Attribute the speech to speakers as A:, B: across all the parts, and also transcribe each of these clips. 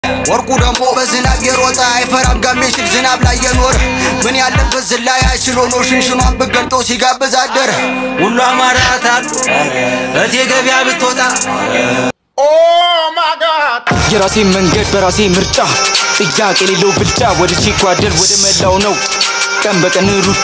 A: ወርቁ ደግሞ በዝናብ የሮጠ አይፈራም ጋሜ ሲል ዝናብ ላይ የኖረ ምን ያለበት ዝላይ አይችሎ ነው ሽንሽኗን ብገልጦ ሲጋብዝ አደረ
B: ሁሉ አማራታል እቴ ገበያ ብትወጣ
C: የራሴ መንገድ በራሴ ምርጫ ጥያቄ የሌለው ብልጫ ወደ ሲጓደል ወደ መላው ነው ቀን በቀን ሩጫ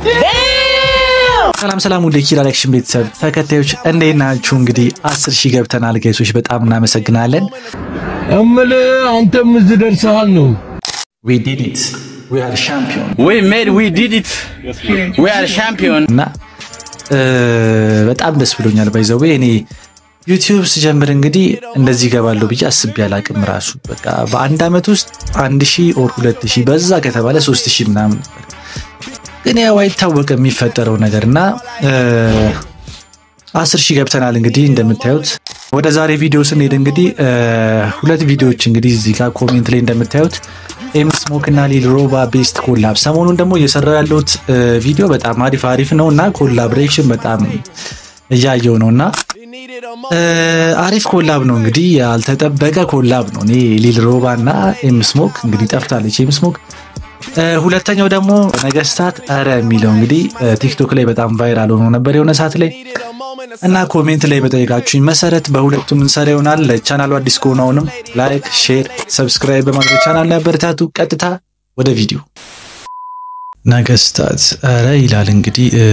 D: ሰላም ሰላም፣ ወደ ኪራ አክሽን ቤተሰብ ተከታዮች እንዴት ናችሁ? እንግዲህ አስር ሺህ ገብተናል ጋይሶች፣ በጣም እናመሰግናለን።
E: እምልህ አንተም እዚህ ደርሰሃል ነው።
D: we did it we are champion
F: We made, we did it. We are champion.
D: እና እ, በጣም ደስ ብሎኛል። ባይዘዌ እኔ ዩቲዩብ ስጀምር እንግዲህ እንደዚህ ገባለሁ ብዬ አስቤ አላቅም። ራሱ በቃ በአንድ ዓመት ውስጥ አንድ ሺህ ኦር ሁለት ሺህ በዛ ከተባለ ሶስት ሺህ ምናምን ነበር። ግን ያው አይታወቅም የሚፈጠረው ነገር እና እ, አስር ሺህ ገብተናል። እንግዲህ እንደምታዩት ወደ ዛሬ ቪዲዮ ስንሄድ እንግዲህ እ, ሁለት ቪዲዮዎች እንግዲህ እዚህ ጋር ኮሜንት ላይ እንደምታዩት ኤም ስሞክ እና ሊል ሮባ ቤስት ኮላብ ሰሞኑን ደግሞ እየሰራው ያለሁት እ, ቪዲዮ በጣም አሪፍ አሪፍ ነው እና ኮላብሬሽን በጣም እያየው ነው እና እ, አሪፍ ኮላብ ነው እንግዲህ ያልተጠበቀ ኮላብ ነው። እኔ ሊል ሮባ እና ኤም ስሞክ እንግዲህ ጠፍታለች ኤም ስሞክ እ፣ ሁለተኛው ደግሞ ነገስታት ኧረ የሚለው እንግዲህ እ፣ ቲክቶክ ላይ በጣም ቫይራል ሆኖ ነበር የሆነ ሰዓት ላይ እና ኮሜንት ላይ በጠየቃችሁኝ መሰረት በሁለቱም እንሰራ ይሆናል። ለቻናሉ አዲስ ከሆኑ አሁንም ላይክ፣ ሼር፣ ሰብስክራይብ በማድረግ ቻናል ላይ አበረታቱ። ቀጥታ ወደ ቪዲዮ ነገስታት ኧረ ይላል እንግዲህ እ፣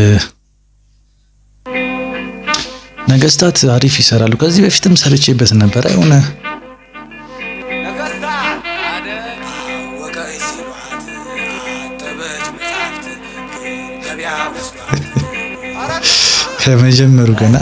D: ነገስታት አሪፍ ይሰራሉ። ከዚህ በፊትም ሰርቼበት ነበረ የሆነ ከመጀመሩ ገና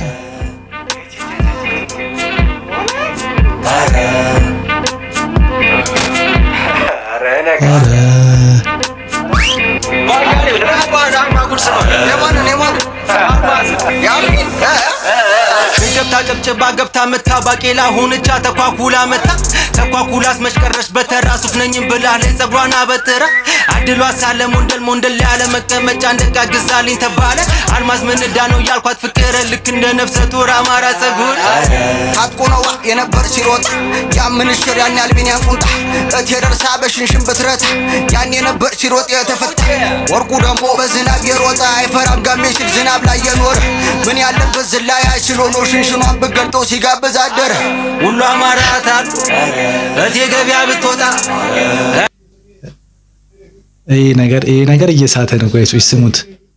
A: የማንን የማንን ያሚን
B: ገብታ ጨብጭባ ገብታ መታ ባቄላ ሆነቻ ተኳኩላ መታ ተኳኩላ አስመሽቀረሽ በተራ ሱፍ ነኝም ብላ ላይ ጸጉሯን አበጥራ አድሏ ሳለ ሞንደል ሞንደል ያለ መቀመጫ እንደጋ ግዛልኝ ተባለ አልማዝ ምንዳ ነው ያልኳት ፍቅር ልክ እንደ ነፍሰ ጡር አማራ ጸጉር
A: ታጥቆ ነው የነበር ሲሮጥ ያምንሽር ያን ያልቢንያን ቁምጣ እቴ ደርሳ በሽንሽን ብትረታ ያን የነበር ሲሮጥ የተፈታ ወርቁ ደግሞ በዝናብ የሮጠ አይፈራም ጋሜ ሲል ዝናብ ላይ የኖረ ምን ያለበት ዝላይ አይችሎ ነው ሽንሽኗን ብገልጦ ሲጋብዝ አደረ
B: ሁሉ አማራታል እቴ ገበያ ብትወጣ
D: ይሄ ነገር ይሄ ነገር እየሳተ ነው። ጋይሶች ስሙት።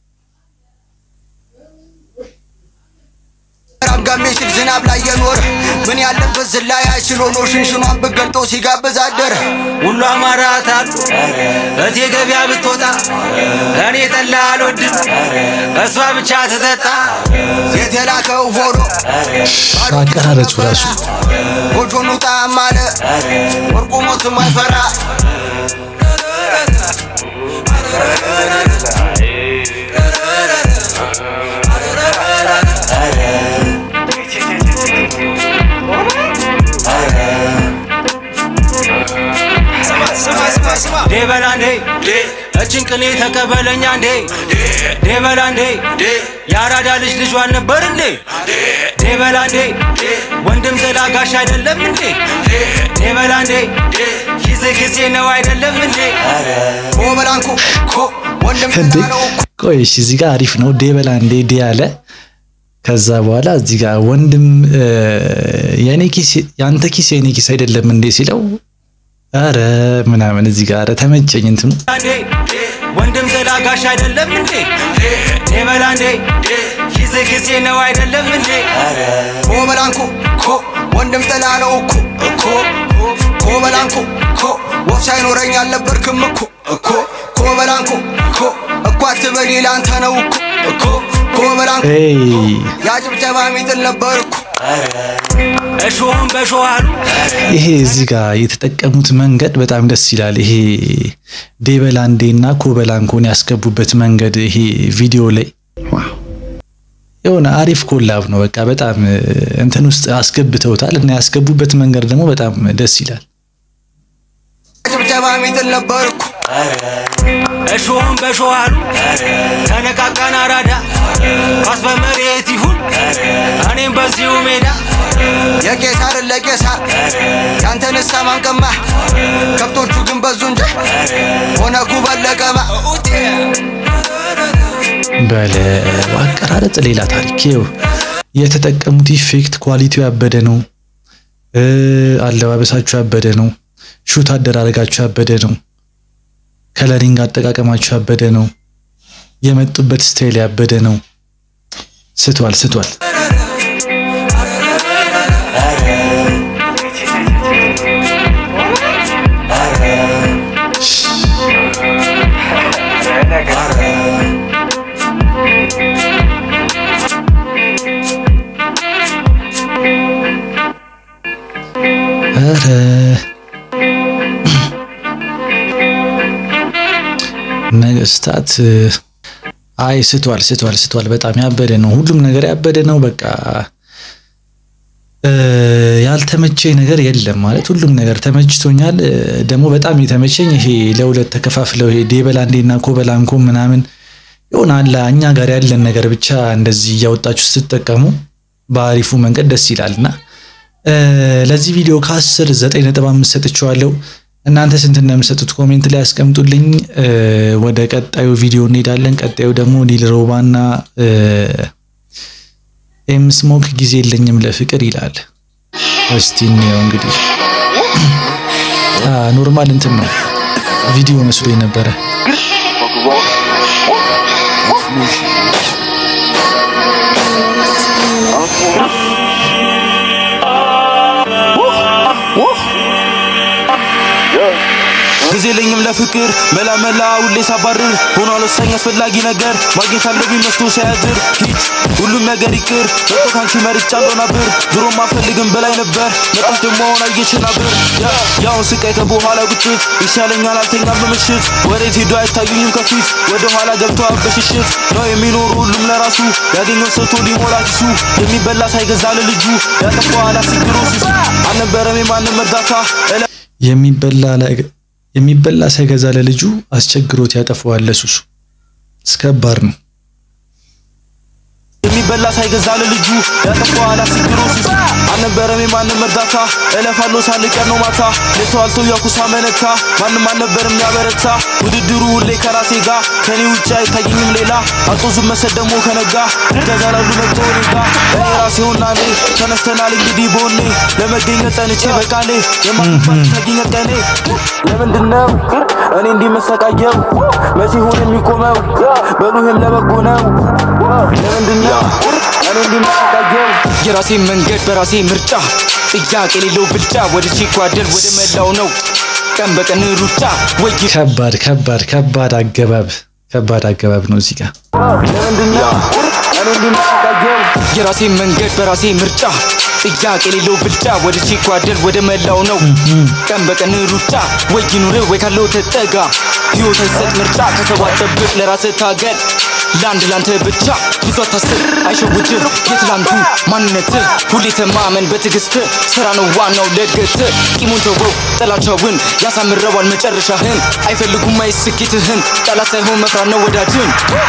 A: ራም ጋሜ ሲል ዝናብ ላይ የኖረ ምን ያለበት ዝላይ አይችሎ ነው ሽንሽኗን ብገልጦ ሲጋብዝ አደረ
B: ሁሉ አማራታል እቴ ገበያ ብትወጣ እኔ ጠላ አልወድም እሷ ብቻ ትጠጣ
A: የተላከው ሆኖ
D: አቀራረጹ ራሱ
A: ጎጆኑ ጣም አለ ወርቁ ሞትም አይፈራ
B: ዴበላ እንዴ እችን ቅኔ ተቀበለኛ እንዴ ዴበላ እንዴ የአራዳ ልጅ ልጇ አልነበር እንዴ ዴበላ እንዴ ወንድም ጥላ ጋሽ አይደለም እንዴ ዴበላ እንዴ ጊዜ ጊዜ ነው አይደለም እንዴ
A: ኮበላንኩ ኮ ወንድም
D: እንዴ
A: ነው
D: ቆይ እሺ፣ እዚህ ጋር አሪፍ ነው። ዴበላ እንዴ ዴ አለ። ከዛ በኋላ እዚህ ጋር ወንድም እ፣ የኔ ኪስ ያንተ ኪስ የኔ ኪስ አይደለም እንዴ ሲለው አረ ምናምን እዚህ ጋር አረ ተመቸኝ እንትኑ
B: እንዴ ወንድም ጥላ ጋሽ አይደለም እንዴ ዴበላ እንዴ ጊዜ ጊዜ ነው አይደለም እንዴ
A: ኮበላንኩ ኮ ወንድም ጥላ ነው እኮ እኮ ኮበላንኩ ኮ ወፍ ሳይኖረኝ አልነበርክም እኮ እኮ ኮበላንኩ ኮ እኮ አትበል ላንተ ነው እኮ እኮ ኮበላንኩ
D: ኤይ
A: ያጭብጨባ ሚጥል ነበር እኮ
B: እሾህም በሾህ አሉ
D: ይሄ እዚህ ጋር የተጠቀሙት መንገድ በጣም ደስ ይላል። ይሄ ዴበላንዴ እና ኮበላንኮን ያስገቡበት መንገድ ይሄ ቪዲዮ ላይ የሆነ አሪፍ ኮላብ ነው። በቃ በጣም እ፣ እንትን ውስጥ አስገብተውታል እና ያስገቡበት መንገድ ደግሞ በጣም ደስ ይላል።
A: ያጭብጨባ ሚጥል ነበር እኮ
B: እሾህን በሾህ አሉ ተነቃቃን አራዳ ኳስ በመሬት ይሁን እኔም በዚሁ ሜዳ
A: የቄሳርን ለቄሳር ያንተንሳ ማንቀማ ከብቶቹ ግን በዙ እንጂ ሆነ ኩበን ለቀማ
D: በለ አቀራረጽ ሌላ ታሪክ ይኸው የተጠቀሙት ኢፌክት ኳሊቲው ያበደ ነው። እ አለባበሳችሁ ያበደ ነው። ሹት አደራረጋችሁ ያበደ ነው። ከለሪንግ አጠቃቀማችሁ ያበደ ነው። የመጡበት ስታይል ያበደ ነው። ስቷል ስቷል። ኧረ ነገስታት አይ ስቷል ስቷል ስቷል። በጣም ያበደ ነው። ሁሉም ነገር ያበደ ነው። በቃ እ ያልተመቸኝ ነገር የለም ማለት ሁሉም ነገር ተመችቶኛል። እ ደግሞ በጣም የተመቸኝ ይሄ ለሁለት ተከፋፍለው ይሄ ዴበላንዴና ኮበላንኮ ምናምን የሆነ አለ እኛ ጋር ያለን ነገር ብቻ እንደዚህ እያወጣችሁ ስትጠቀሙ በአሪፉ መንገድ ደስ ይላልና እ ለዚህ ቪዲዮ ከአስር ዘጠኝ ነጥብ አምስት ሰጥቼዋለሁ። እናንተ ስንት እንደምሰጡት ኮሜንት ላይ ያስቀምጡልኝ። እ ወደ ቀጣዩ ቪዲዮ እንሄዳለን። ቀጣዩ ደግሞ ሊል ሮባና እ ኤም ስሞክ ጊዜ የለኝም ለፍቅር ይላል። እስቲ እንየው እንግዲህ አ ኖርማል እንትን ነው ቪዲዮ መስሎኝ ነበረ።
G: ጊዜ የለኝም ለፍቅር መላ መላ ሁሌ ሳባርር ሆኗል ወሳኝ አስፈላጊ ነገር ማግኘት አለብኝ መስሎ ሳያድር ሂድ ሁሉም ነገር ይቅር መጥቶ ካንቺ መርጫለሁ ነበር ድሮም አልፈልግም በላይ ነበር መጣች ደግሞ አሁን አየችን ነበር ያውን ስቃይ ከበኋላ ቁጭት ይሻለኛል አልተኛም በምሽት ወዴት ሄዶ አይታዩኝም ከፊት ወደ ኋላ ገብተዋል በሽሽት ነው የሚኖሩ ሁሉም ለራሱ ያገኘው ሰጥቶ ሊሞላ ኪሱ የሚበላ ሳይገዛ ለልጁ ያጠፋው አላስግሮ ሱሱ አልነበረም የማንም እርዳታ እለ
D: የሚበላ ላይ- የሚበላ ሳይገዛ ለልጁ አስቸግሮት ያጠፈዋል ለሱሱ። እስከባድ ነው።
G: የሚበላ ሳይገዛ ለልጁ ያጠፋው አላስግሮ ሱሱ አልነበረም የማንም እርዳታ እለፋለሁ ሳልቀር ነው ማታ ለሰው አልተው ያኩሳ መነታ ማንም አልነበርም ያበረታ ውድድሩ ሁሌ ከራሴ ጋር ከኔ ውጭ አይታየኝም ሌላ አጦዙም መሰድ ደግሞ ከነጋ ጃዛላሉ መጥቶ እኔ ጋ እኔ ራሴውና እኔ ተነስተናል እንግዲህ በሆኔ ለመገኘት ጸንቼ በቃሌ የማትባል ታገኘ ቀኔ ለምንድነው እኔ እንዲመሰቃየው መቼ ሆን የሚቆመው በሉህም ለበጎ ነው ለምንድነው እኔ እንዲመሰቃየው
C: የራሴ መንገድ በራሴ ምርጫ ጥያቄ የሌለው ብልጫ ወደ ሲጓደል ወደ መላው ነው ቀን በቀን ሩጫ ወይ
D: ከባድ ከባድ ከባድ አገባብ ከባድ አገባብ ነው እዚህ ጋር
G: ለምንድነው እኔ እንዲመሰቃየው
C: የራሴ መንገድ በራሴ ምርጫ ጥያቄ የሌለው ብልጫ ወደ ሲጓደል ወደ መላው ነው ቀን በቀን ሩጫ ወይ ይኑር ወይ ካለው ተጠጋ ህይወት አይሰጥ ምርጫ ከሰው አጠብቅ ለራስህ ታገል ለአንድ ላንተ ብቻ ብዙ አታስብ አይሸውድህ የትላንቱ ማንነት ሁሌ ተማመን በትዕግስት ስራ ነው ዋናው ለእድገት ቂሙን ተወው ጥላቻውን ያሳምረዋል መጨረሻህን አይፈልጉም አይስኬትህን ጠላት ሳይሆን መፍራት ነው ወዳጅን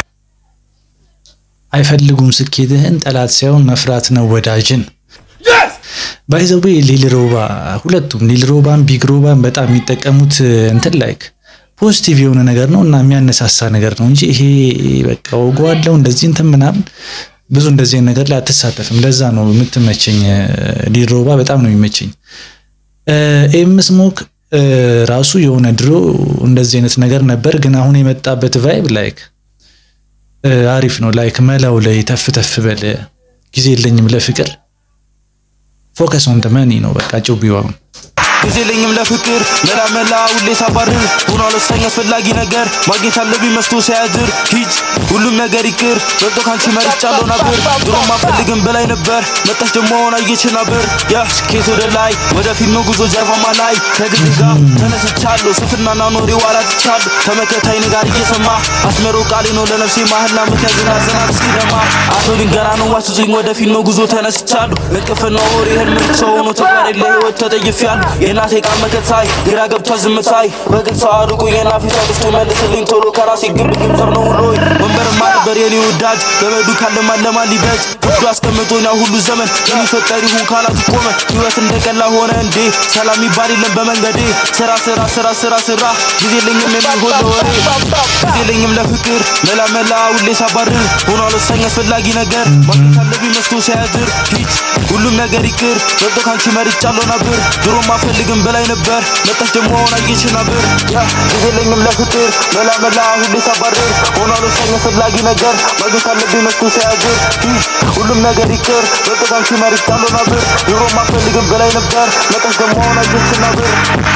D: አይፈልጉም ስኬትህን ጠላት ሳይሆን መፍራት ነው ወዳጅን። ባይዘዌ ሊል ሮባ ሁለቱም ሊል ሮባን ቢግ ሮባን በጣም የሚጠቀሙት እንትን ላይክ ፖዚቲቭ የሆነ ነገር ነው እና የሚያነሳሳ ነገር ነው እንጂ ይሄ በቃ ወጓለው እንደዚህ እንትን ምናምን ብዙ እንደዚህ አይነት ነገር ላይ አትሳተፍም። ለዛ ነው የምትመቸኝ። ሊል ሮባ በጣም ነው የሚመቸኝ። ኤም ስሞክ ራሱ የሆነ ድሮ እንደዚህ አይነት ነገር ነበር፣ ግን አሁን የመጣበት ቫይብ ላይክ አሪፍ ነው። ላይክ መላው ላይ ተፍ ተፍ በል ጊዜ የለኝም ለፍቅር ፎከስ ኦን መኒ ነው በቃ ጭቢው አሁን
G: ጊዜ የለኝም ለፍቅር መላ መላ ሁሌ ሳባርር ሆኗል ወሳኝ አስፈላጊ ነገር ማግኘት አለብኝ መስቶ ሳያድር ሂድ ሁሉም ነገር ይቅር በልጦ ካንቺ መርጫለሁ ነበር ድሮም አልፈልግም በላይ ነበር መጣች ደግሞ አሁን አየች ነበር ያ ስኬት ወደ ላይ ወደ ፊልም ጉዞ ጀርባማ ላይ ከግድ ጋር ተነስቻለሁ ስፍናና ኖሬ ዋላ ትቻለሁ ተመከታይ ጋር እየሰማ አስመሮ ቃሌ ነው ለነፍሴ ማህላ ምክያዝና ዘናት ሲደማ አቶ ድንገና ነው ዋስቶኝ ወደ ፊልም ጉዞ ተነስቻለሁ እንቅፍና ወሬ ህልም ሰው ሆኖ ተግባር የለ ህይወት ተጠይፌያለሁ የእናቴ ቃል መከታይ ግራ ገብቷ ዝምታይ በግልጽ አርቁኝና ፊቷ ጥፍቶ መልስልኝ ቶሎ ከራሴ ግብ ግብ ጠብ ነው ውሎይ ወንበርማ ነበር የኔ ወዳጅ ገመዱ ካለማን ለማን ሊበጅ ፍርዱ አስቀምጦኛ ሁሉ ዘመን የሚፈጠር ይሁን ካላት ቆመ ህይወት እንደቀላ ሆነ እንዴ ሰላም ይባል የለም በመንገዴ ስራ ስራ ስራ ስራ ስራ ጊዜ የለኝም የሚሆን ለወሬ ጊዜ የለኝም ለፍቅር መላ መላ ሁሌ ሳባርር ሆኗል ወሳኝ አስፈላጊ ነገር ማግኘት አለብኝ መስቶ ሳያድር ሂድ ሁሉም ነገር ይቅር በልጦ ካንቺ መርጫለሁ ነበር ድሮም አፈልግም በላይ ነበር መጣች ደግሞ አሁን አየች ነበር ጊዜ የለኝም ለፍቅር መላ መላ ሁሌ ሳባርር ሆኗል ወሳኝ አስፈላጊ ነገር ማግኘት አለብኝ መስቶ ሳያድር ሂድ ሁሉም ነገር ይቅር በልጦ ካንቺ መርጫለሁ ነበር ድሮም አፈልግም በላይ ነበር መጣች ደግሞ አሁን አየች ነበር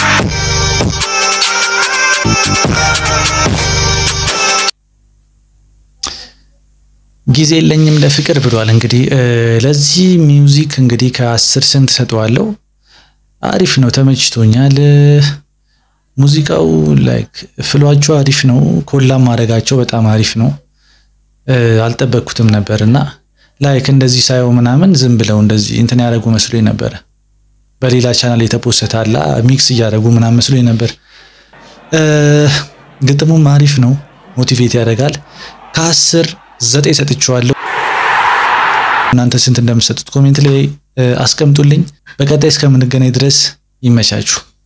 D: ጊዜ የለኝም ለፍቅር ብሏል። እንግዲህ ለዚህ ሚውዚክ እንግዲህ ከአስር ስንት ሰጠዋለሁ? አሪፍ ነው፣ ተመችቶኛል። ሙዚቃው ላይክ ፍሏቸው አሪፍ ነው። ኮላም ማድረጋቸው በጣም አሪፍ ነው። አልጠበቅኩትም ነበር እና ላይክ እንደዚህ ሳየው ምናምን ዝም ብለው እንደዚህ እንትን ያደረጉ መስሎኝ ነበረ። በሌላ ቻናል የተፖሰተ አላ ሚክስ እያደረጉ ምናምን መስሎኝ ነበር። ግጥሙም አሪፍ ነው፣ ሞቲቬት ያደርጋል። ከአስር ዘጠኝ ሰጥቼዋለሁ። እናንተ ስንት እንደምትሰጡት ኮሜንት ላይ አስቀምጡልኝ። በቀጣይ እስከምንገናኝ ድረስ ይመቻችሁ።